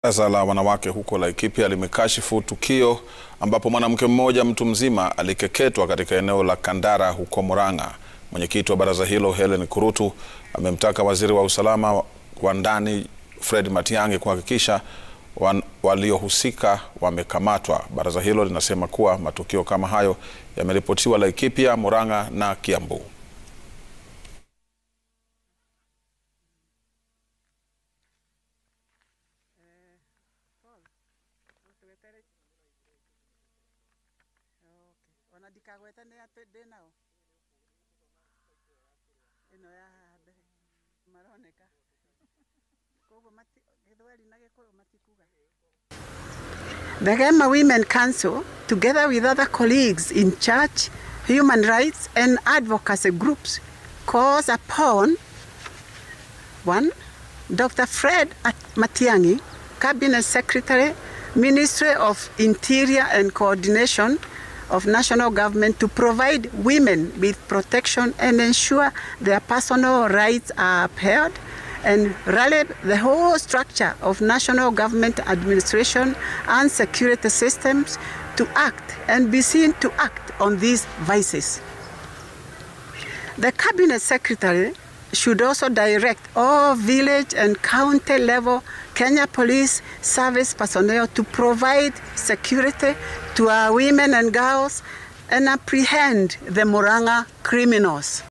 Baraza la wanawake huko Laikipia limekashifu tukio ambapo mwanamke mmoja mtu mzima alikeketwa katika eneo la Kandara huko Murang'a. Mwenyekiti wa baraza hilo Helen Kurutu amemtaka waziri wa usalama wa ndani Fred Matiang'i kuhakikisha waliohusika wamekamatwa. Baraza hilo linasema kuwa matukio kama hayo yameripotiwa Laikipia, Murang'a na Kiambu. The Gema Women Council, together with other colleagues in church, human rights and advocacy groups, calls upon one, Dr. Fred Matiang'i, Cabinet Secretary, Ministry of Interior and Coordination of National Government to provide women with protection and ensure their personal rights are upheld and rally the whole structure of national government administration and security systems to act and be seen to act on these vices. The Cabinet Secretary should also direct all village and county level Kenya Police Service personnel to provide security to our women and girls and apprehend the Murang'a criminals.